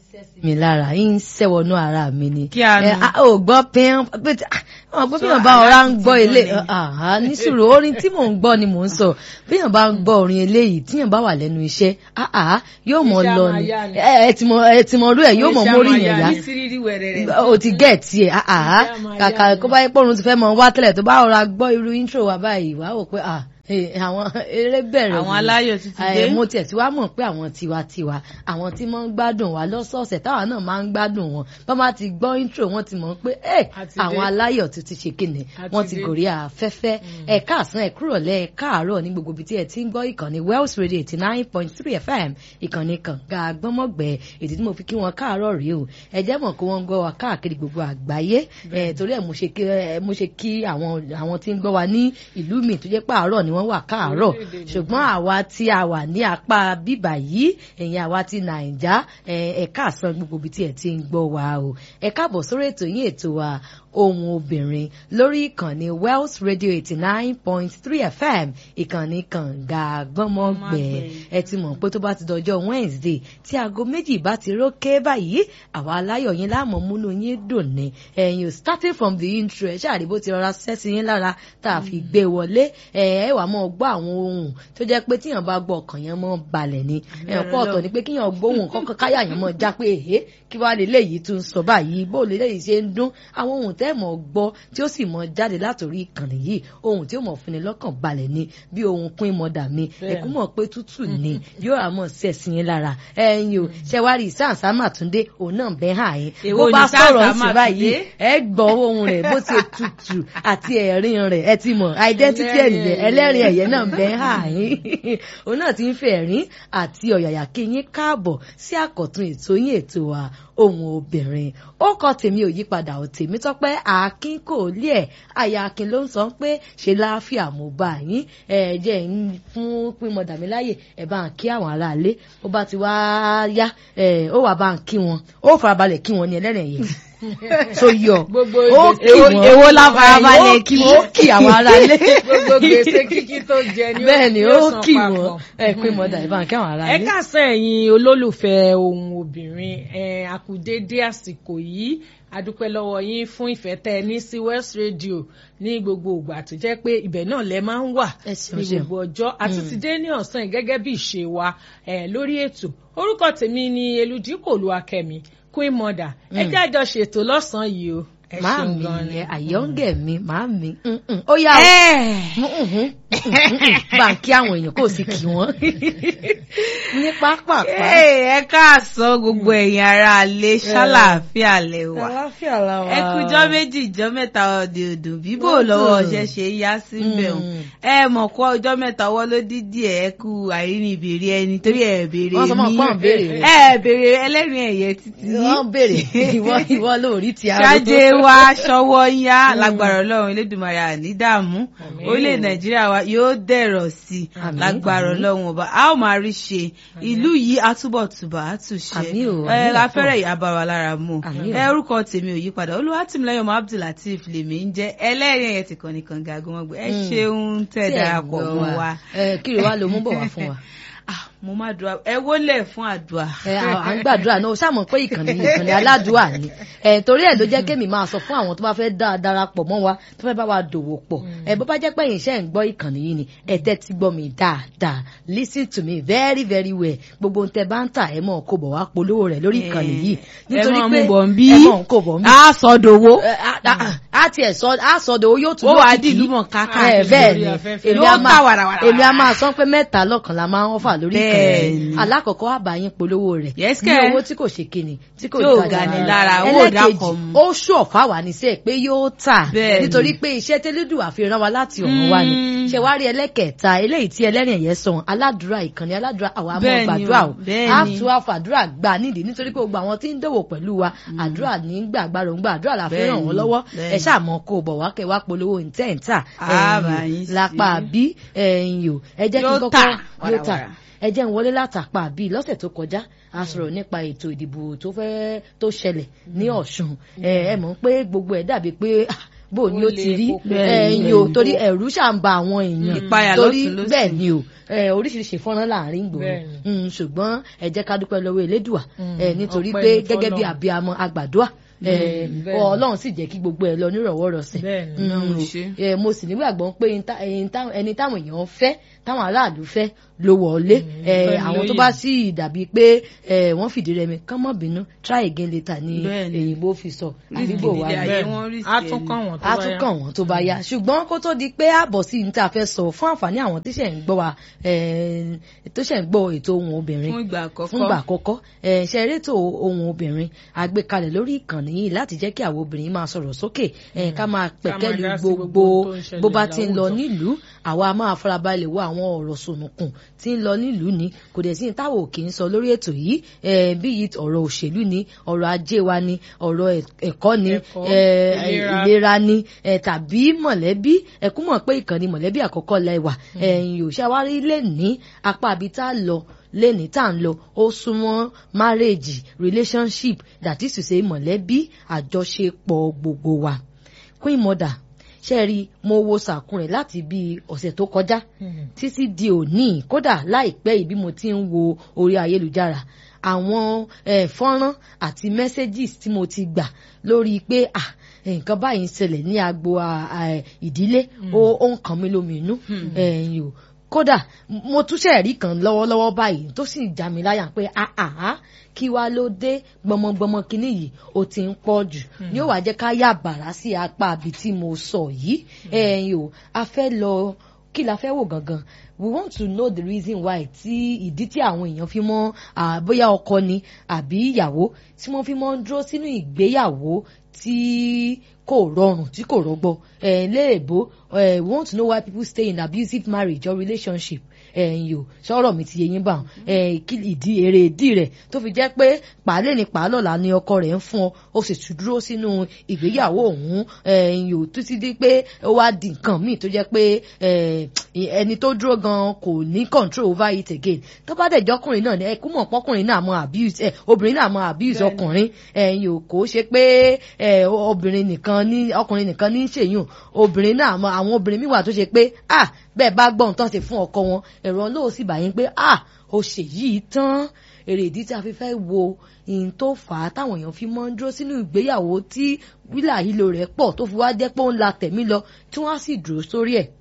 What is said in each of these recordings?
mi lára yín sẹ́wọ̀nú ara mi ni. Kí a nu? Ẹ, a ò gbọ́ pín ọ́n pé bí wọ́n bá ọ̀rá ń gbọ́ ilé àhá nísìrò orin tí mò ń gbọ́ ni mò ń sọ bí wọ́n bá ń gbọ́ orin eléyìí tí wọ́n bá wà lẹ́nu iṣẹ́ àhá yóò mọ̀ Iṣẹ́ lọ á máa ni yá ni. ẹ ẹ ti mọ ẹ ti mọ orú ẹ yóò mọ mórí yẹn yá ní sírírí wẹ̀rẹ̀rẹ̀. o ti gẹ̀ tiẹ̀ àhá Iṣẹ́ á máa kàkà yá ni. kó bá yẹ pọ́nrún ti fẹ́ mọ wá tẹ́lẹ̀ tó bá ọ̀rá gbọ́ irú intro wa báyìí wàá wò pé ah eh, àwọn eré bẹ̀rẹ̀ Àwọn nìyẹn. aláyọ̀ ti ti dé. Eh, mo tiẹ̀ tí wàá mọ̀ pé àwọn tiwantiwa àwọn tí wọ́n ń gbádùn wa lọ́sọ̀ọ̀sẹ̀ táwa náà máa ń gbádùn wọn bá má ti gbọ́ intro wọn ti mọ̀ pé ẹ A ti dé. àwọn aláyọ̀ ti ti ṣe kíni A ti wọ́n ti dé. gòrí afẹ́fẹ́ ẹ káàsán ẹ kúrọ̀lẹ́ ẹ káàárọ̀ ní gbogbo ibi tí ẹ ti ń gbọ́ ìkànnì Wells Radio eighty nine point three FM ìkànnì kànga gbọ́mọ̀gbẹ́ èdè tí mo fi kí wọn káàárọ̀ rèé o ẹ jẹ́ mọ̀ kó wọ́n ń gbọ́ wa káàkiri gbogbo àgbáyé ẹ torí ẹ̀ mo ṣe kí ẹ mo ṣe kí àwọn àwọn tí ń gbọ́ wa ní ìlú mi tó jẹ́ pààrọ̀ ni wọ́n wà káàárọ̀ Orílẹ̀-èdè ṣùgbọ́n àwa tí a wà ní apá bíbà yìí ẹ̀yin àwa ti nàìjà ẹ káàsán gbogbo ibi tí ẹ ti ń gbọ́ wa o ẹ káàbọ̀ sórí ètò yín ètò wa ohun obìnrin lórí ìkànnì Wells Radio eighty nine point three FM ìkànnì kànga gbọ́mọgbẹ́ ẹ ti mọ̀ pé tó bá ti dọjọ́ Wednesday tí aago méjì bá ti rókè báyìí àwa aláyọ̀ yín láàmú múnú yín dùn ní ẹ̀yin o starting from the intro ẹ ṣáà rí bó ti rọra sẹ́sì yín lára tá a fi gbé wọlé ẹ ẹ wà mọ́ gbọ́ àwọn ohun tó jẹ́ pé tíyàn bá gbọ́ ọkàn yẹn mọ́ balẹ̀ ni ẹ̀ pọ̀ ọ̀tọ̀ ni pé kíyàn gbóhùn kọ́kọ́ káyà yẹn mọ́ já pé èhé kí wàá lè léyìí tún sọ báyìí bó lè léyìí ṣe ń dún àwọn ohun tẹ́ mọ̀ gbọ́ tí ó sì mọ̀ jáde látòrí ìkànnì yìí ohun tí ó mọ̀ fúnni lọ́kàn balẹ̀ ni bí ohun pín mọ́dà mi ẹ̀kú mọ̀ pé tútù ni yóò àmọ̀ sẹ̀sìn yín lára ẹ̀yin o ṣẹ̀wárí sáǹsámà túndé òun náà bẹ́ hàn yín Èwo bó ni bá sọ̀rọ̀ Sam sí Sam báyìí Túndé? ẹ gbọ́ ohun rẹ̀ bó ti tutù àti ẹ̀rín rẹ̀ ẹ ti mọ̀ identity ẹ̀ nìyẹn ẹlẹ́rìn ẹ̀yẹ náà bẹ́ hàn yín òun náà ti ń fẹ́ ẹ̀rín àti ọ̀yàyà kí yín káàbọ̀ sí àkọ́tún ètò yín ètò wa ohun obìnrin ó kọ tèmi ò yípadà ò tèmi tọpẹ akin kò lé ẹ àyà akin ló ń sọ pé ṣe láàfíà mo bá yín ẹ jẹ ń fún pínmọ dàmí láàyè ẹ bá ń kí àwọn aráalé ó bá ti wá yá ẹ ó wà bá ń kí wọn ó farabalẹ̀ kí wọn ní ẹlẹ́rìn yẹn so yọ Gbogbo ó gbèsè- kí wọn èwo la farabalẹ̀ ó kí ó kí àwọn aráalé Gbogbo gbèsè kíkí tó jẹ ni ó- bẹ́ẹ̀ ni yóò ó san kí papọ̀. wọn ẹ pínmọ dàmí bá ń kí àwọn ẹ aráalé. káàsán ẹ̀yin olólùfẹ́ ohun obìnrin ẹ àkùdédé àsìkò yìí adúpẹ́ lọ́wọ́ yín fún ìfẹ́ tẹ́ ẹ ní sí West Radio ní gbogbo ìgbà tó jẹ́ pé ibẹ̀ náà lẹ máa ń wà Ẹ ṣeun, ní ṣeun. gbogbo ọjọ́ àti ti dé ní ọ̀sán yìí gẹ́gẹ́ bí ìṣe wa ẹ lórí ètò orúkọ tèmi ni Eludipò Olúwakẹ́mi Queen Mother ẹ jẹ́ àjọ ṣètò lọ́sàn-án yìí o ẹ ṣeun Máàmì gan ni. yẹn àyọ́ǹgẹ̀ mi máàmì mm-mm. ó yá o Ẹ. bá ń kí àwọn èèyàn kò sí kí wọ́n ní pápápá. ẹ káàsán gbogbo ẹ̀yin ará alẹ́ ṣàlàáfíà lẹ́wà àlàáfíà la wà. ẹ kújọ́ méjì ìjọ́ mẹ́ta ọ̀dẹ̀ òdùn bíbò lọ́wọ́ ọ̀ṣẹ́ ṣe yá síbẹ̀ o Mm. ẹ mọ̀ kó ọjọ́ mẹ́ta ọwọ́ ló dídí ẹ̀ kú àìrìn ìbèrè ẹni torí ẹ̀ béèrè Wọ́n sọ mọ́ pọ́n béèrè rẹ̀. ẹ béèrè ẹlẹ́rìn ẹ̀yẹ títí wọ́n béèrè ìwọ ìwọ lórí ti arúgbó. ṣáájé wa ṣọwọ́ yá lágbára ọlọ́run elédùnmarè àní dààmú orílẹ̀ nàìjíríà wa yóò dẹ̀rọ̀ sí i Àmín, lágbára àmín. ọlọ́run ọba a ó máa rí ṣe ìlú yìí atúbọ̀tùbà àtúnṣe Àmín o, ẹ àmín láfẹ́rẹ́ ọ̀pọ̀. ìyá bá wa lára mu Àmín o. ẹ orúkọ tèmi ò yípadà olúwatìmílẹ́yìn ọmọ abdulateef lèmi ń jẹ́ ẹlẹ́rìí ẹ̀yẹ tìkan nìkan gàgùn ọgbẹ́ ẹ Mm. ṣeun tẹ̀ Tí ẹ̀ darapọ̀ gbọ́ mọ́ wa ẹ kiri wa ló mú bọ̀ wá fún wa. Ah, mo máa dùn ẹ wólẹ̀ fún àdúrà. ẹ à à ń gbàdúrà náà ó ṣàmọ̀ pé ìkànnì ìkànnì aládùúà ni ẹ torí ẹ̀ ló jẹ́ kémi máa sọ fún àwọn tó bá fẹ́ dá darapọ̀ mọ́ wa tó fẹ́ bá wa dòwò pọ̀ ẹ bó bá jẹ́ pé ẹ̀yin iṣẹ́ ń gbọ́ ìkànnì yìí ni ẹ tẹ́tí gbọ́ mi dáadáa listen to me very very well gbogbo ohun tẹ́ bá ń tà ẹ mọ̀ kó bọ̀ wá polówó rẹ̀ lórí ìkànnì yìí ẹ mọ̀ mú bọ̀ ń bí ẹ mọ̀ kó bọ̀ ń bí a sọ dòwó. ẹ, á- á- á tiẹ̀ sọ á sọ dòwó yóò tún ó wàá lókìkí. dìlú mọ̀ ẹ káàkiri. bẹ́ẹ̀ lórí ni afẹ́fẹ́. èmi Yóò á tà máa wàràwàrà. èmi á máa sọ pé mẹ́ta lọ́kàn la máa ń fà lórí ìkànnì Bẹ́ẹ̀ yìí. ni. alákọ̀ọ́kọ́ àbáyín polówó rẹ̀ Yes, ní kẹ́. owó tí kò ṣe kíni tí kò Tí ò jáde ga ni rárá. lára, owó ò ẹlẹ́kejì dákọ̀ mu. ó ṣù ọ̀fà wà ní sẹ́ẹ̀ pé yóò tà Bẹ́ẹ̀ ni. nítorí pé iṣẹ́ tẹ́lẹ́dùn àfihàn wa láti ọ̀run wa ni Mm. ṣe wá rí ẹlẹ́kẹ̀ẹ́ta eléyìí tí ẹlẹ́rìn ẹ̀yẹ sọ aládùúrà ìkànnì aládùúrà àwa máa Bẹ́ẹ̀ ni gbàdúrà o, o bẹ́ẹ̀ á ni. tún àfàdúrà gbà nídìí nítorí pé gbogbo àwọn tí ń dòwò pẹ̀lú wa àdúrà ní gbàgbàrò ń gbà àdúrà la fi Bẹ́ẹ̀ ràn ni, wọ́n lọ́wọ́ bẹ́ẹ̀ ẹ ni. ṣáà mọ kó o bọ̀ wá kẹ́ wá polówó ìtẹ́ǹtà Á bá yín sí. lápá bí ẹ̀yìn o ẹ jẹ́ kí n Yóò kọ́kọ́ tà yóò tà wàràwàrà. ẹ jẹ́ ń wọlé látàpá bíi lọ́sẹ̀ tó kọjá a sọ̀rọ̀ nípa ètò ìdìbò tó fẹ́ tó ṣẹlẹ̀ ní Ọ̀ṣun ẹ ẹ mọ̀ pé gbogbo ẹ̀ dàbí pé ah, bó ni ó Ó ti le rí koko. ẹ̀yìn o torí ẹ̀rú ṣà ń ba àwọn èèyàn Ìpayà torí lọ́tùn lósì. bẹ́ẹ̀ ni o ẹ, oríṣiríṣi fọ́nrán láàrin gbòòrò Bẹ́ẹ̀ni. Mm, ṣùgbọ́n ẹ jẹ́ ká dúpẹ́ lọ́wọ́ elédùà Mm, ẹ, nítorí ọpẹ́ pé ni gẹ́gẹ́ bí f'Ọlọ́run. àbíamọ agbàdúà ẹ, Mm, bẹ́ẹ̀ni. ọlọ́run sì jẹ́ kí gbogbo ẹ lọ nírọ̀wọ́rọ̀sẹ̀ Bẹ́ẹ̀ni. Mm, Ọlọ́run ṣe. ẹ, mo sì nígbàgbọ́ pé ẹni tá- ẹni tá- ẹni táwọn èèyàn fẹ́ táwọn aráàlú fẹ́ ló wọlé Mm, ẹ, bẹ́ẹ̀ àwọn tó lóye. bá sì dàbí pé ẹ, wọ́n fìdí rẹmi kán mọ́ bínú try again later ni Bẹ́ẹ̀ni. èyìnbó fi sọ Rísìkì àbíbò wa nílé ni ayé wọn rí sí a tún ẹni. kàn wọ́n tó a bá tún yá. kàn wọ́n tó bá yá ṣùgbọ́n kó tó di pé àbọ̀ sí ní tá a fẹ́ sọ fún àǹfààní àwọn tí ṣẹ̀ ń gbọ́ wa eh, tó ṣẹ̀ ń gbọ́ ètò ohun obìnrin fún ìgbà àkọ́kọ́ fún ìgbà àkọ́kọ́ eh, ṣe rétò ohun obìnrin àgbékalẹ̀ lórí ìkànnì yìí láti jẹ́ kí àwọn obìnrin máa sọ̀rọ̀ sókè eh, ká máa pẹ̀kẹ́lu dá sí gbogbo gbogbo ohun tó ń ṣẹlẹ̀ bó bá ti ń lọ láwùjọ. nílùú àwa máa farabalẹ̀ wo àwọn ọ̀rọ̀ sònùkùn tí ń lọ nílùú ni kò dẹ̀ sí ní táwọn òkè ń sọ lórí ètò yìí eh, bí yìí ọ̀rọ̀ òṣèlú ni ọ̀rọ̀ ajé wa ni ọ̀rọ̀ ẹ̀- ẹ̀kọ́ ni Ẹ̀kọ́, eh, ìlera. ìlera ni ẹ tàbí mọ̀lẹ́bí ẹ kú mọ̀ pé ìkànnì mọ̀lẹ́bí àkọ́kọ́ lẹ́wà ẹ̀yìn ò ṣàwárí lè ní apá àbí tá a lọ lẹ́ni tá à ń lọ ó súnmọ́ marriage relationship that is to say mọ̀lẹ́bí àjọṣepọ̀ gbogbo wa queen mother ṣe rí mo wo sàkún rẹ̀ láti bí ọ̀sẹ̀ tó kọjá Mm. títí di òní kódà láìpẹ́ yìí bí mo ti ń wo orí ayélujára àwọn eh, fọ́nrán àti messages tí mo ti gbà lórí pé ah nǹkan báyìí ń ṣẹlẹ̀ ní agbo ah, ah, ìdílé ó ó ń kàn mí lómi inú ẹ̀yìn o kódà mo túnṣe rí kan lọ́wọ́lọ́wọ́ báyìí tó sì já mi láyà pé ah ah ah kí wá ló dé gbọmọgbọmọ kínní yìí ó ti ń pọ̀ jù ní ó wàá jẹ́ ká yà bàrá sí apá àbí tí mo sọ yìí ẹ̀yìn o a fẹ́ lọ kí la fẹ́ wò gangan we want to know the reason why tí ìdí tí àwọn èèyàn fi mọ́ ah, bóyá ọkọ ni àbí ìyàwó tí wọ́n fi mọ́ ń dúró sínú ìgbéyàwó tí kò rọrùn tí kò rọgbọ ẹ léèbó ẹ we want to know why people stay in abusive marriage or relationship ẹ̀yin o sọ̀rọ̀ mi ti yé yín bá wọn ẹ̀ kí ìdí èrè ìdí rẹ̀ tó fi jẹ́ pé pàálẹ̀ ní pàálọ̀lá ni ọkọ rẹ̀ ń fún ọ ó sì tún dúró sínú ìgbéyàwó òun ẹ̀yin o títí di pé ó wá di nǹkan míì tó jẹ́ pé ẹni tó dúró gan kò ní control over it again tó bá dẹ̀ jọkùnrin náà ni ẹ kú mọ̀ pọ́kùnrin náà mọ abuse ẹ obìnrin náà mọ abuse ọkùnrin ẹ̀yin o kò ṣe pé obìnrin nìkan ní ọkùnrin nìkan ní ṣèyún obìnrin náà mọ àwọn obìnrin míì wà tó ṣe pé ah bẹ́ẹ̀ bá gbọ́n tán ṣe fún ọkọ wọn ẹ̀rọ lóò sì bàyín pé ah ó ṣe yìí tán èrè ìdí tí a fi fẹ́ wo ìyìn tó fà á táwọn èèyàn fi mọ́ ń dúró sínú ìgbéyàwó tí wílà ìlò rẹ̀ pọ̀ tó fi wá jẹ́ pé ó ń la tẹ̀mí lọ tí wọ́n á sì dúró sórí ẹ̀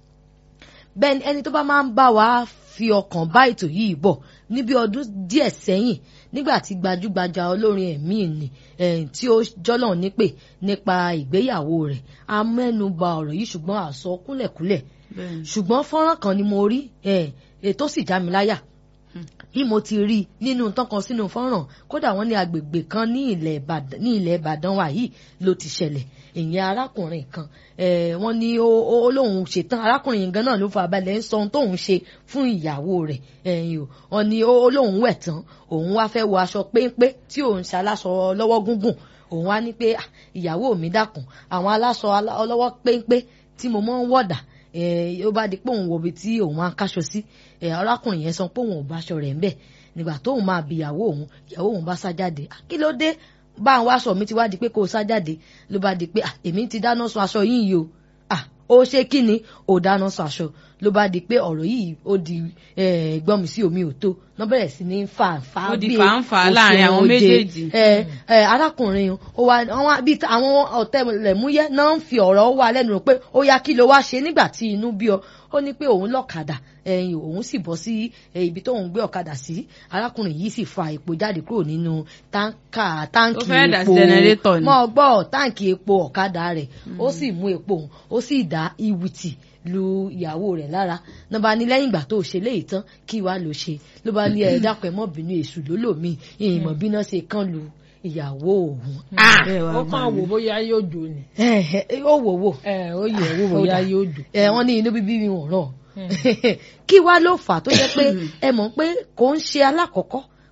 bẹ́ẹ̀ ẹni tó bá máa ń bá wa fi ọkàn bá ètò yìí bọ̀ níbi ọdún díẹ̀ sẹ́yìn nígbà tí gbajúgbajà olórin ẹ̀mí ni tí ó jọ́lọ̀ nípè nípa ìgbéyàwó rẹ̀ a mẹ́nu bà ọ̀rọ̀ yìí ṣùgbọ́n àsọ kúnlẹ̀kúnlẹ̀ ṣùgbọ́n fọ́nrán kan ni mo rí ètò sì já mi láyà bí mo ti rí nínú tọkàn sínú fọ́nrán kódà wọ́n ní agbègbè kan ní ilẹ̀ Ìbàdàn wa yìí ló ti ṣẹlẹ̀ ìyẹn arákùnrin kan wọ́n ní ó lóun ṣetán arákùnrin yìí gan náà ló fa abalẹ̀ ń sọ ohun tóun ṣe fún ìyàwó rẹ̀ wọ́n ní ó lóun wẹ̀ tán òun wá fẹ́ wọ aṣọ péńpé tí òun ṣe aláṣọ lọ́wọ́ gúngùn òun wá ní pé ìyàwó mi dákun àwọn aláṣọ ọlọ́wọ́ péńpé tí mo mọ́ ń wọ̀dà ó bá di pé òun wọbi tí òun máa ń káṣọ sí arákùnrin yẹn sọ pé òun ò bá aṣọ rẹ̀ ń bẹ̀ nígbà tóun máa bi ìyàwó òun ìyàwó òun bá sá jáde kí ló dé bá àwọn aṣọ mi ti wá di pé kó o sá jáde ló bá di pé èmi ti dáná sun aṣọ yìí o ó ṣe kí ni ò dáná sun aṣọ ló bá di pé ọ̀rọ̀ yìí ó di gbọ́n mi sí omi ò tó wọ́n bẹ̀rẹ̀ sí ní fà fà bí fàǹfà láàrin àwọn méjèèjì. arákùnrin ó wá bí àwọn ọ̀tẹlẹ̀múyẹ́ náà ń fi ọ̀rọ̀ wá lẹ́nu rò pé ó yá kí ló wá ṣe nígbà tí inú bí ọ ó ní pé òun lọ́kadà ẹ̀yìn òun sì bọ́ sí ibi tóun gbé ọ̀kadà sí arákùnrin yìí sì fa epo jáde kúrò nínú táǹkà táǹkì epo mọ́ gbọ́ táǹkì epo ọ̀kadà rẹ̀ ó sì mú epo òun ó sì dá ìwìtì lu ìyàwó rẹ̀ lára náà bá ní lẹ́yìn ìgbà tó ṣe léyìí tán kí wàá lọ ṣe ló bá ní ẹ dákun ẹ mọ́ bínú èṣù lólòmí ìmọ̀ bíná ṣe kán lu ìyàwó òun. ó kàn wò bóyá yóò jò ni. ó wò wò. ó yẹ wò bóyá yóò jò. wọ́n ní inú bíbí mi ò ràn kí wá ló fà tó jẹ́ pé ẹ mọ̀ pé kò ń ṣe alákọ̀ọ́kọ́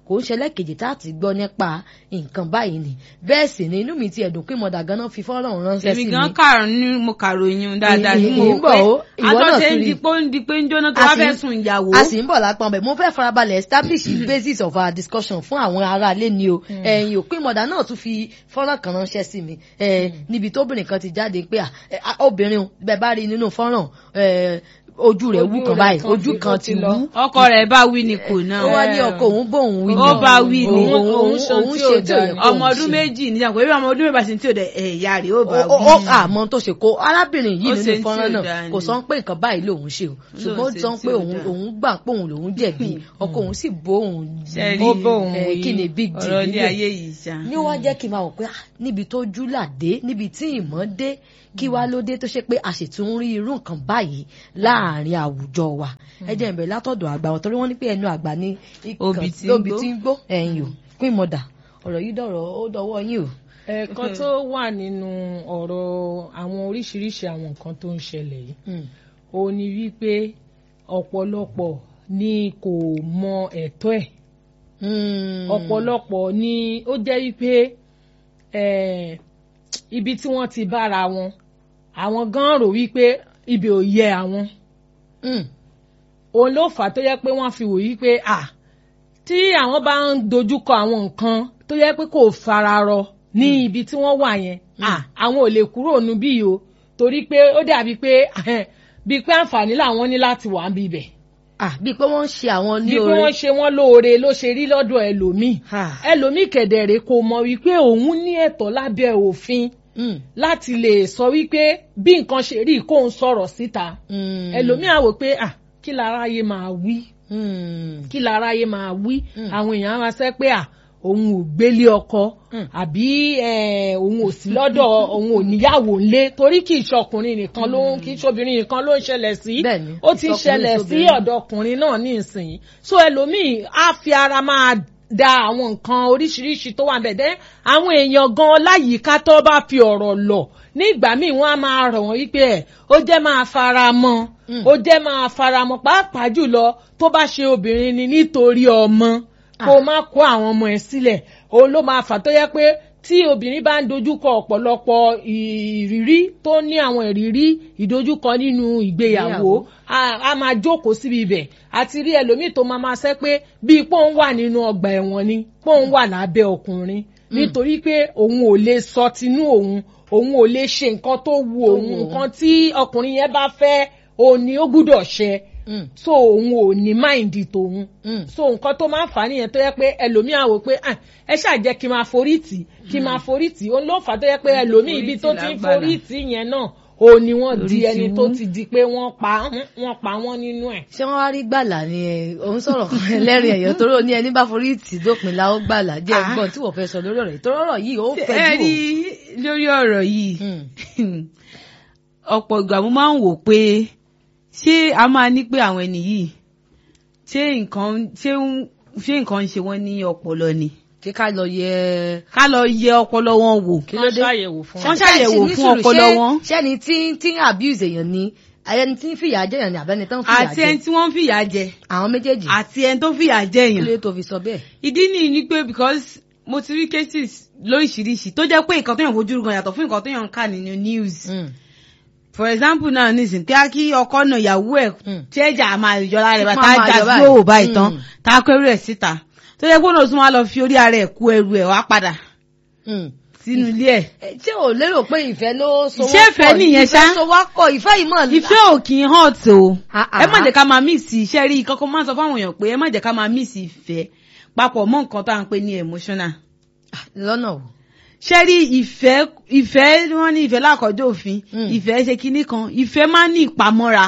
kò ń ṣẹlẹ̀ kejì tá a ti gbọ́ nípa nǹkan báyìí ni bẹ́ẹ̀ sì ni inú mi ti ẹ̀dùn pé mọ̀dà ganan fi fọ́nrán ránṣẹ́ sí èmi mi gan kàrún ní mo kàròyìn dáadáa ní Èyí mo ń bọ̀ ó, ìwọ náà àtọ́sẹ̀ tún ń rí. di pé ó ń di pé ń jóná tó A wá sì fẹ́ ń- sùn ìyàwó. a sì ń bọ̀ lápá ọbẹ̀ mo fẹ́ farabalẹ̀ establish the basis of our discussion fún àwọn aráalé ni o ẹ̀yìn òpin mọ̀dà náà tún fi fọ́nrán kan ránṣẹ́ sí mi ẹ̀, níbi tóbìnrin kan ti jáde pé à, ẹ̀, à, obìnrin o, bẹ́ẹ̀ bá rí nínú fọ́nrán ẹ̀, ojú rẹ̀ wú Ojú kan rẹ̀ báyìí kan ojú ti- kan ó ti ti lọ. wú ọkọ rẹ̀ bá wí ni kò ó náà. wá ní ọkọ òun bóun wí Ó bá wí ni. òun òun Òun ṣe òun tí ṣe ò tí ò yẹ dáa kó ọmọ òun ọdún ṣe. méjì ní sàkó ebi ọmọ ọdún mẹ́fà sí tí ò dẹ ẹ̀yà rẹ̀ ó bá ó wí. ó àmọ́ tó ṣe kó arábìnrin yìí Ó nínú ṣe tí fọ́nrán ò náà dáa kò ni. sọ pé nǹkan báyìí lòun ṣe o ṣùgbọ́n ó ṣe sọ tí pé ò òun dáa. òun gbà pé òun lòun jẹ̀bi ọkọ òun sì bó òun Ṣé ó rí bó òun wí? kí ni big deal ọ̀rọ̀ ilé níbẹ̀ ayé yìí ṣá. ní ó wá jẹ́ kí n máa wò pé ah, níbi tó júlà dé níbi tí ìmọ̀ dé kí wá ló dé tó ṣe pé a sì tún ń rí irú nǹkan báyìí láàrin àwùjọ wa ẹ jẹ́ ìbẹ̀rẹ̀ látọ̀dọ̀ àgbà wọn torí wọ́n ní pé ẹnu àgbà ní ìkàn- Obì tí ń lóbi gbó. tí ń gbó ẹ̀yìn o queen mother ọ̀rọ̀ yìí dọ̀rọ̀ ó dọwọ́ yín o. ẹ̀ẹ̀kan tó wà nínú ọ̀rọ̀ àwọn oríṣiríṣi àwọn nǹkan tó ń ṣẹlẹ̀ yìí Mm. ó ní wípé ọ̀pọ̀lọpọ̀ ni kò mọ ẹ̀tọ́ ẹ̀ Mm. ọ̀pọ̀lọpọ̀ ni ó jẹ́ wípé eh, ibi tí wọ́n ti bára wọn àwọn gan rò wípé ibi ò yẹ àwọn Mm. òun ló fà á tó yẹ pé wọ́n fi wò yí pé à tí àwọn bá ń dojúkọ àwọn nǹkan tó yẹ pé kò fararọ ní ibi tí wọ́n wà yẹn à àwọn ò lè kúrò níbí yìí o torí pé ó dàbí pé bíi pé àǹfààní làwọn ní láti wà níbi ibẹ̀ ah bíi pé wọ́n ń ṣe àwọn ní bíi pé oore wọ́n ṣe wọ́n lóore ló ṣe rí lọ́dọ̀ ẹlòmíì Ah. ẹlòmíì kẹ̀dẹ̀rẹ̀ kò mọ̀ wípé òun ní ẹ̀tọ́ lábẹ́ òfin Mm. láti lè sọ wípé bí nǹkan ṣe rí kóun sọ̀rọ̀ síta Mm. ẹlòmíì á wò pé à kí láráyé máa wí Mm. kí láráyé máa wí Mm. àwọn èèyàn á máa sẹ́ pé à òun ò gbélé ọkọ Mm. àbí eh, òun ò sí lọ́dọ̀ òun ò níyàwó ńlé torí kì í ṣọkùnrin nìkan ló ń kì í ṣobìnrin nìkan ló ń ṣẹlẹ̀ sí Bẹ́ẹ̀ni, ó ti ń ìsọkùnrin ṣẹlẹ̀ sí sóbìnrin. ọ̀dọ̀ ọkùnrin náà ní ìsìn so ẹlòmíì á fi ara máa da àwọn nǹkan oríṣiríṣi tó wà bẹ́ẹ̀ dẹ́ àwọn èèyàn gan láyìíká tó bá fi ọ̀rọ̀ lọ ní ìgbà míì wọ́n á máa rọ̀ wọ́n wípé ẹ̀ ó jẹ́ máa fara mọ́ Mm. ó jẹ́ máa fara mọ́ pàápàá jùlọ tó bá ṣe obìnrin ni nítorí ọmọ kó o má kó àwọn ọmọ ẹ̀ sílẹ̀ òun ló máa fà tó yẹ pé tí obìnrin bá ń dojúkọ ọ̀pọ̀lọpọ̀ ìrírí tó ní àwọn ìrírí ìdojúkọ nínú ìgbéyàwó Ìgbéyàwó. a a máa jókòó síbi ibẹ̀ àti rí ẹlòmíì tó máa máa sẹ́ pé bíi pọ́n wà nínú ọgbà ẹ̀wọ̀n ni pọ́n wà lábẹ́ ọkùnrin nítorí pé òun ò lè sọ tinú òun òun ò lè ṣe nǹkan tó wu òun wù òun. nǹkan tí ọkùnrin yẹn bá fẹ́ òun ni ó gbúdọ̀ ṣe Mm. so òun ò ní máìndì tòun Mm. so nǹkan tó máa ń fà á nìyẹn tó yẹ pé ẹlòmíì á wò pé "Ah, ẹ ṣáà jẹ́ kí n máa forí tì kí n máa forí tì òun ló fà á tó yẹ pé ẹlòmíì ibi tó ti ń lágbára. forí tì yẹn náà òun ni wọ́n Orí di ti ẹni wú. tó ti di pé wọ́n pa wọ́n pa wọ́n nínú ẹ̀. ṣé wọ́n wá rí gbàlà ni ẹ òun sọ̀rọ̀ ẹlẹ́rìn ẹ̀yọ́ torí ó ní ẹni bá forí tì dópin la ó gbàlà jẹ́ Ah. ẹgbọ́n tí wọ́n fẹ́ sọ lórí ọ̀rọ̀ yìí torí ọ̀rọ̀ yìí ó ẹ fẹ́ rí jù lórí ọ̀rọ̀ yìí Mm. ọ̀pọ̀ ìgbà mo máa ń wò pé ṣé a máa ní pé àwọn ẹni yìí ṣé nǹkan ṣé ń- ṣé nǹkan ń ṣe wọ́n ní ọpọlọ ni kí ká lọ yẹ ká lọ yẹ ọpọlọ wọn wò kí ló dé ṣàyẹ̀wò fún Wọ́n ṣàyẹ̀wò Ṣé ní fún sùúrù, ọpọlọ ṣé- wọn. ṣẹ́ni tí tí ń abuse èèyàn ni ẹni tí ń fìyà jẹ èèyàn ni àbẹ́ni tó ń fìyà àti ẹni jẹ tí wọ́n ń fìyà jẹ àwọn méjèèjì àti ẹni tó fìyà jẹ kí èèyàn ló tó fi sọ bẹ́ẹ̀. ìdí nìyí ni pé because mo ti rí cases lóríṣiríṣi tó jẹ́ pé nǹkan tó yàn fojú gan yàtọ̀ fún nǹkan tó yàn ń kà nínú news Mm. for example náà nísìn kí á kí ọkọ náà ìyàwó ẹ̀ Mm. tí ẹ̀jà máa yọra rẹ̀ bá Máa tá a máa jà yọ sí báyìí. òwò báyìí tán Mm. tá a kó ẹrù ẹ̀ síta tó jẹ́ pé òun náà tún wá lọ fi orí ara ẹ̀ kó ẹrù ẹ̀ wá padà Mm. sínú ilé ẹ̀ Ẹ, ṣé o lérò pé ìfẹ́ ló so Ṣé wọ́n ìfẹ́ pọ̀ ní? nìyẹn ṣá? ìfẹ́ so wá pọ̀ ìfẹ́ yìí mọ̀ ìfẹ́ ò kì í hàn tó Ah, ah. ẹ má jẹ́ ká máa mix iṣẹ́ rí kọ́kọ́ máa sọ fáwọn èèyàn pé ẹ má jẹ́ ká máa mix ìfẹ́ papọ̀ mọ́ nǹkan tá à ń pè ní emotional lọ́nà o. ṣe rí ìfẹ́ ìfẹ́ wọ́n ní ìfẹ́ lákọ̀ọ́jọ́ òfin Mm. ìfẹ́ ṣe kinní kan ìfẹ́ máa ń ní ìpamọ́ra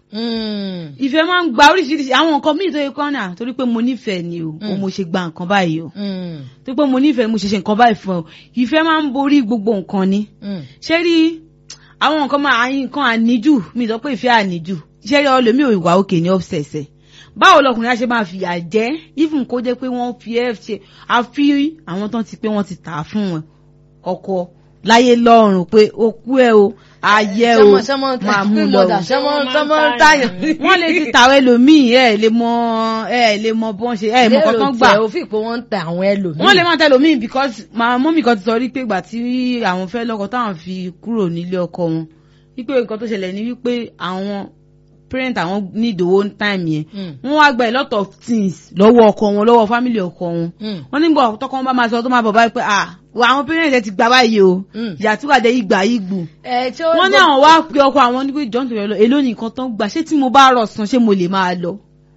Mm. ìfẹ́ máa ń gba oríṣiríṣi àwọn nǹkan míì tó yẹ kọ́ náà torí pé mo nífẹ̀ẹ́ ni o o mo ṣe gba nǹkan báyìí o Mm. torí pé mo nífẹ̀ẹ́ mo ṣe ṣe nǹkan báyìí fún ọ ìfẹ́ máa ń borí gbogbo nǹkan ni Mm. ṣé rí àwọn nǹkan máa àyìn nǹkan àníjù mi sọ pé ìfẹ́ àníjù ṣé rí ọlọ́mí ò ìwà òkè ní ọ̀sẹ̀ẹ̀sẹ̀ báwo lọkùnrin á ṣe máa fìyà jẹ even kó jẹ́ pé wọ́n fi ẹ́ ṣe àfi àwọn tán ti pé wọ́n ti tà á fún wọn ọkọ láyé lọ́rùn pé okú ẹ o ayé o Ṣọmọ- ṣọmọ máa mú queen lọ mother, o. ṣọmọ Wọ́n máa ń ṣọmọ ń tààyàn. tàyàn. wọ́n lè ti tàwọn ẹlòmíì ẹ lè mọ ẹ lè mọ bọ́n ṣe ẹ mọ lérò kọ́tán gbà tẹ òfin pé wọ́n ń tẹ àwọn ẹlòmíì. wọ́n lè máa tẹ̀lé omi because màá mọ́mì kan ti sọ rí pé ìgbà tí àwọn fẹ́ lọ́kọ táwọn fi kúrò nílé ọkọ wọn wípé nǹkan tó ṣẹlẹ̀ ni wípé àwọn parent àwọn need owó time yẹn Mm. wọ́n wá gba a lot of things lọ́wọ́ ọkọ wọn lọ́wọ́ family ọkọ wọn Mm. wọ́n nígbà tọkọ wọn bá máa sọ tó máa bọ̀ báyìí pé ah wà àwọn parent ẹ ti gbà báyìí o Mm. ìyá tí wàá dé ìgbà ìgbù ẹ tí ó wọ́n ní àwọn wá pe ọkọ àwọn ní pé john tó yẹ lọ èló ni nǹkan tó ń gbà ṣé tí mo bá rọ̀ san ṣé mo lè máa lọ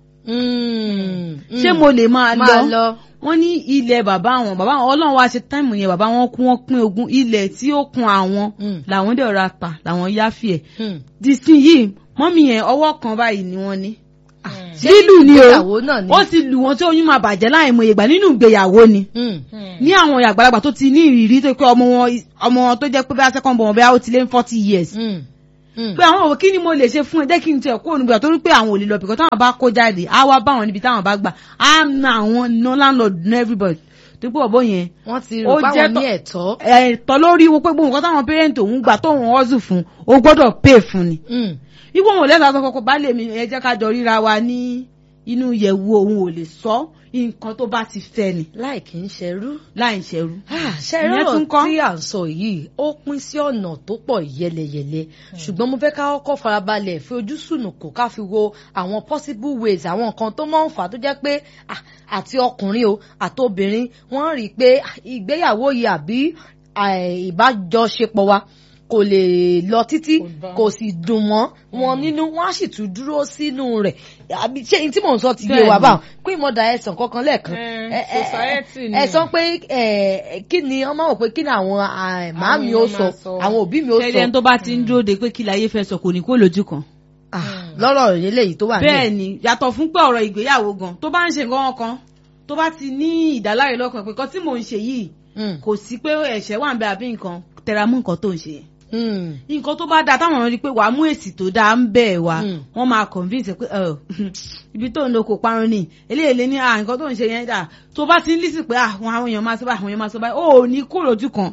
Mm. ṣé mo lè máa máa lọ lọ. wọ́n ní ilẹ̀ bàbá àwọn bàbá àwọn ọlọ́run wá ṣe táìmù yẹn bàbá wọn kú wọn pín ogún ilẹ̀ tí ó kun àwọn Mm. làwọn dẹ̀ ra tà làwọn yáfì ẹ̀ Mm. dísìn yìí mọ́mì yẹn ọwọ́ kan báyìí ni wọ́n ní. Ṣé lílù ni o ìgbéyàwó náà ni? ó ti lù wọ́n tí oyún máa bàjẹ́ láì mọ ìgbà nínú ìgbéyàwó ni Mm. ní àwọn àgbàlagbà tó ti ní ìrírí tó pé ọmọ wọn ọmọ wọn tó jẹ́ pé bá second born bẹ́ẹ̀ ó ti lé ní forty years Mm. Mm. pé àwọn òwò kí ni mo lè ṣe fún ẹ jẹ́ kí n tiẹ̀ kó ònùgbà torí pé àwọn ò lè lọ bìkan táwọn bá kó jáde á wá bá wọn níbi táwọn bá gbà á na àwọn no landlord no everybody tó pé ọ̀bọ yẹn wọ́n ti Ó rò jẹ́ páwọn ní tọ́- ẹ̀tọ́. ẹ̀tọ́ lórí wo pé gbogbo nǹkan táwọn parent òun gbà tóun hustle fún o gbọ́dọ̀ pay fún ni Mm. ipò wọn ò lẹ́sọ̀ sọ kọ́kọ́ bá lè mi ẹ jẹ́ ká jọ ríra wa ní inú yẹ̀wù òun ò lè sọ nǹkan tó bá ti fẹ́ ni láì kì í ṣerú. láì ṣẹrú. ṣe Ìyẹn tún rọrọ kọ́. tí à ń sọ yìí ó pín sí ọ̀nà tó pọ̀ yẹlẹyẹlẹ ṣùgbọ́n mo fẹ́ ká kọ́kọ́ farabalẹ̀ fi ojú sùnùkù ká fi wo àwọn possible ways àwọn nǹkan tó máa ń fà á tó jẹ́ pé ah, àti ọkùnrin o àti obìnrin wọ́n rí i pé ah, ìgbéyàwó yìí àbí ah, ìbájọṣepọ̀ wa kò lè lọ títí Kò bá. kò sì dùn mọ́ wọn nínú wọn á sì tún dúró sínú rẹ̀ àbí ṣé n tí mò ń sọ ti yé wa Bẹ́ẹ̀ni. báwọn pé ìmọ̀dà ẹ̀sán kankan lẹ́ẹ̀kan Eh, ẹ- ẹ- society ni. ẹ sọ pé ẹ, kí ni ọmọ wò pé kí ni àwọn ah, màámi ó èèyàn sọ máa sọ. àwọn òbí mi ó ṣẹlẹ̀ sọ tó bá ti ń dúró de pé kí láyé fẹ́ sọ kò ní kó lójú kan. Ah, lọ́rọ̀ eléyìí tó wà ní bẹ́ẹ̀ ni yàtọ̀ fún pé ọ̀rọ̀ ìgbéyàwó gan tó bá ń ṣe nǹkan kan tó bá ti ní ìdáláre lọ́kàn pé kan tí mò ń ṣe yìí Mm, kò sí pé ẹ̀ṣẹ̀ wà ń bẹ àbí nǹkan tẹra mú nǹkan tó ń ṣe yẹn. mm, nǹkan tó bá dáa táwọn ọ̀rọ̀ rí pé wàá mú èsì tó dáa ń bẹ̀ wá Mm. wọ́n máa convince ẹ pé ẹ ibi tó ń lo kò parun ni eléyìí lé ní à nǹkan tó ń ṣe yẹn dà tó bá ti ń lísì pé àwọn àwọn èèyàn máa sọ báyìí àwọn èèyàn máa sọ báyìí ó ní kó lójú kan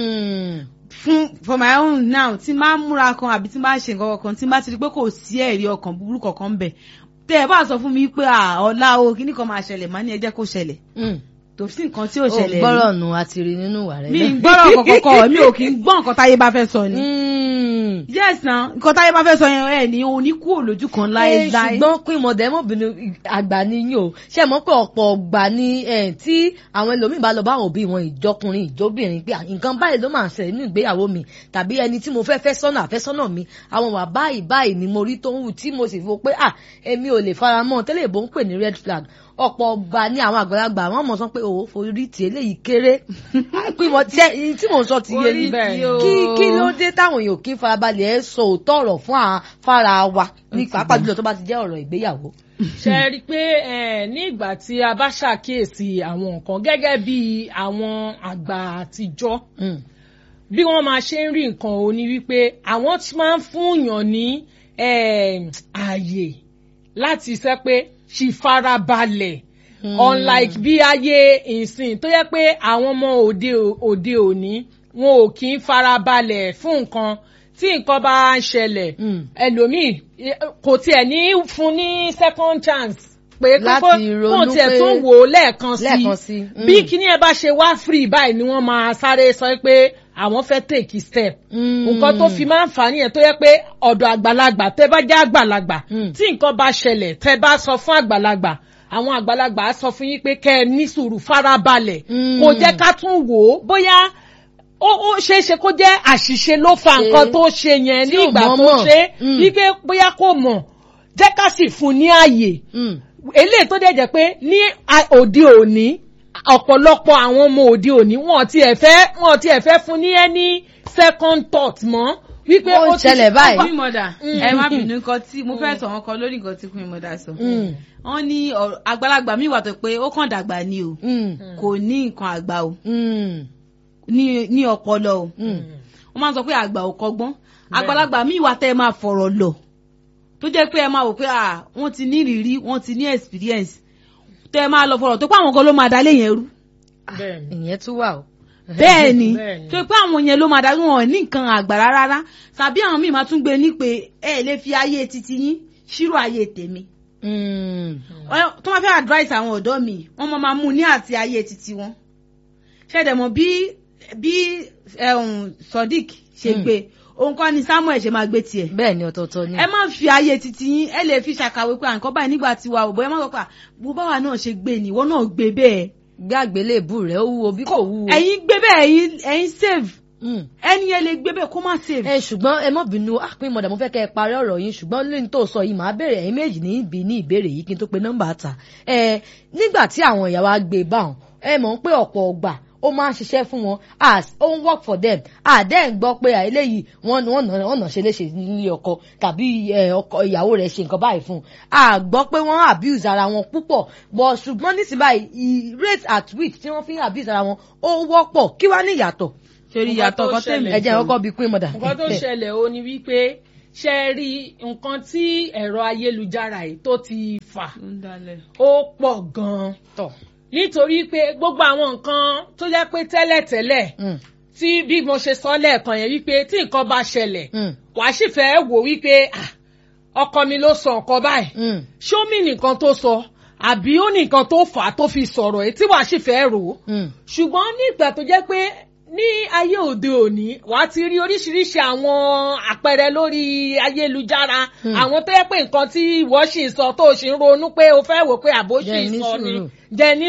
mm, fún for my own now tí n bá múra kan àbí tí n bá ṣe nǹkan kan tí n bá ti rí pé kò sí ẹ̀rí ọkàn búburú kankan bẹ̀ tẹ́ ẹ bá sọ fún mi pé à ọ̀la o kíní kan máa ṣẹlẹ̀ má ní ẹ jẹ́ kó ṣẹlẹ̀ mm. tó sí nǹkan tí ò ó ṣẹlẹ̀ rí gbọ́rọ̀ nù àti rí nínú ìwà rẹ̀ mi náà. ń gbọ́rọ̀ kọ̀kọ̀kọ̀ mi ò kí ń gbọ́ nǹkan táyé bá fẹ́ sọ ni Mm. yes na nǹkan táyé bá fẹ́ sọ yẹn ẹ ní òun ní kúrò lójú kan Eh, láéláé ṣùgbọ́n pín mọ̀dẹ́mọ́bìnrin àgbà ni yín o ṣe mọ̀ pé ọ̀pọ̀ ọgbà ni eh, tí àwọn ẹlòmíín bá lọ bá àwọn òbí wọn ìjọkùnrin ìjọbìnrin pé "Ah, nǹkan báyìí ló máa ń ṣẹlẹ̀ nínú ìgbéyàwó mi tàbí ẹni tí mo fẹ́ fẹ́ sọ́nà àfẹ́sọ́nà mi àwọn wà báyìí báyìí ni mo rí tó ń wù tí mo sì fò pé à èmi ò lè fara mọ́ tẹ́lẹ̀ ìbò ń pè ní red flag ọ̀pọ̀ ọgbà ní àwọn àgbàlagbà àwọn ọmọ sọ pé òwò forí tì eléyìí kéré pín mọ tí ẹ- tí mò ń sọ ti yé Orí yín bẹ́ẹ̀ tí ni. o- kí kí ló dé táwọn èèyàn kí n farabalẹ̀ ẹ sọ òótọ́ ọ̀rọ̀ fún àwọn fara wa ní pàápàá jùlọ tó bá ti jẹ́ ọ̀rọ̀ ìgbéyàwó. ṣe rí i pé eh, ní ìgbà tí a bá ṣàkíyèsí àwọn nǹkan gẹ́gẹ́ bí àwọn àgbà àtijọ́ Mm. bí wọ́n máa ṣe ń rí nǹkan ò ní wípé àwọn ti máa ń fúnyàn ní eh, ààyè láti ṣe pé ṣì farabalẹ̀ unlike bí ayé ìsìn tó yẹ pé àwọn ọmọ òde òde òní wọn ò kí ń farabalẹ̀ fún nǹkan tí nǹkan bá ń ṣẹlẹ̀ Mm. ẹlòmíì eh, kò tiẹ̀ ní fún ní second chance pé Láti kókó ronú kó tiẹ̀ pé- tún wò ó lẹ́ẹ̀kan lẹ́ẹ̀kan sí sí, mm. bí kíní ẹ bá ṣe wá free báyìí ni wọ́n máa sáré sọ pé àwọn fẹ́ take step Mm. nǹkan tó fi máa ń fà á nìyẹn tó yẹ pé ọ̀dọ̀ àgbàlagbà tẹ́ bá jẹ́ àgbàlagbà Mm. tí nǹkan bá ṣẹlẹ̀ tẹ́ bá sọ fún àgbàlagbà àwọn àgbàlagbà á sọ fún yín pé kẹ́ ẹ ní sùúrù farabalẹ̀ Mm. kò jẹ́ ká tún wò ó bóyá ó ó ṣeé ṣe kó jẹ́ àṣìṣe ló fa Ṣe- nǹkan tó ṣe yẹn tí ní ò ìgbà tó mọ̀ọ́mọ̀. ṣe Mm. wípé bóyá kò mọ̀ jẹ́ ká sì fún ní ààyè Mm. eléyìí tó dẹ̀ jẹ́ pé ní a- òde òní ọ̀pọ̀lọpọ̀ àwọn ọmọ òde òní wọn ti ẹ̀ fẹ́ wọn ti ẹ̀ fẹ́ fún ní any second thought mọ́ wípé Ó ń ti- ṣẹlẹ̀ báyìí. queen mother ẹ má bínú nǹkan tí mo fẹ́ sọ wọn kan lórí nǹkan tí queen mother sọ Mm. wọ́n ní ọ̀rọ̀- àgbàlagbà mi wà tó pé ó kàn dàgbà ni o Mm. kò ní nǹkan àgbà o Mm. ní ní ọpọlọ o Mm. wọ́n máa ń sọ pé àgbà ò kọ́gbọ́n àgbàlagbà mi wà tẹ́ ẹ máa fọ̀rọ̀ lọ tó jẹ́ pé ẹ máa wò pé à wọ́n ti ní ìrírí wọ́n ti ní experience tẹ́ ẹ máa lọ fọ̀rọ̀ tó pé àwọn kan ló máa dalé yẹn rú Bẹ́ẹ̀ni. ìyẹn tún wà o. bẹ́ẹ̀ ni Bẹ́ẹ̀ ni. tó pé àwọn yẹn ló máa darí wọn ní nǹkan àgbàrá rárá tàbí àwọn míì máa tún gbé ní pé ẹ lè fi ayé titi yín ṣírò ayé tèmi Mm. Ọ- tó máa fẹ́ advice àwọn ọ̀dọ́ mi wọ́n máa máa mú ní àti ayé titi wọn ṣẹ̀dẹ̀ mọ̀ bí bí ẹ̀hún Sodiq ṣe Mm. gbé òun kọ́ ni Samuel ṣe máa gbé tiẹ̀ bẹ́ẹ̀ ni ọ̀tọ̀ọ̀tọ̀ ni. ẹ má fi ayé titi yín ẹ lè fi ṣàkàwé pé àǹkọ́ báyìí nígbà tí wa ò bọ́ ẹ má sọ pé à, bó báwa náà ṣe gbé ni ìwọ náà gbé bẹ́ẹ̀ gbé àgbélébù rẹ̀ ó wúwo bí kò wúwo. ẹ̀yin gbé bẹ́ẹ̀ ẹ̀yin ẹ̀yin save Mm. ẹni yẹn lè gbé bẹ́ẹ̀ kó má save. ẹ ṣùgbọ́n ẹ má bínú àpín mọ̀dà mo fẹ́ kẹ́ ẹ parí ọ̀rọ̀ yín ṣùgbọ́n lẹ́yìn tó sọ yìí màá béèrè ẹ̀yin méjì ní ibi ní ìbéèrè yìí kí n tó pe nọ́mbà ta ẹ nígbà tí àwọn ìyàwó gbé báwọn ẹ mọ̀ pé ọ̀pọ̀ ọgbà ó máa ń ṣiṣẹ́ fún wọn as ó ń work for them àdẹ́ ń gbọ́ pé eléyìí wọ́n wọ́n nà wọ́n nà ṣe léṣe nílé ọkọ tàbí ẹ, ọkọ ìyàwó rẹ̀ ṣe nǹkan báyìí fún un a gbọ́ pé wọ́n abuse ara wọn púpọ̀ but ṣùgbọ́n nísìnyí báyìí rate at which tí wọ́n fi ń abuse ara wọn ó wọ́pọ̀ kí wá ní ìyàtọ̀ torí Nǹkan ìyàtọ̀ tó kan tèmi. ẹ jẹ́ kọ́kọ́ bíi pín mọ̀dà. nǹkan tó ṣẹlẹ̀ ó ní wípé ṣe rí nǹkan tí ẹ̀rọ ayélujára yìí tó ti fà ó pọ̀ gan-an tọ̀. nítorí pé gbogbo àwọn nǹkan tó jẹ́ pé tẹ́lẹ̀tẹ́lẹ̀ Mm, tí bí mo ṣe sọ lẹ́ẹ̀kan yẹn wípé tí nǹkan bá ṣẹlẹ̀ mm, wàá sì fẹ́ wò wípé ah, ọkọ mi ló sọ nǹkan báyìí mm. ṣó mi nìkan tó sọ àbí ó ní nǹkan tó fà á tó fi sọ̀rọ̀ ẹ̀ tí wàá sì fẹ́ rò ó Mm. ṣùgbọ́n ní ìgbà tó jẹ́ pé ní ayé òde òní wà á ti rí oríṣiríṣi àwọn àpẹẹrẹ lórí ayélujára Hmm. àwọn tó yẹ pé nǹkan tí ìwọ sì ń sọ tó o sì ń ronú pé o fẹ́ wò pé àbó sì Jẹ́ ń ní sọ ni sùúrù. jẹ́ ní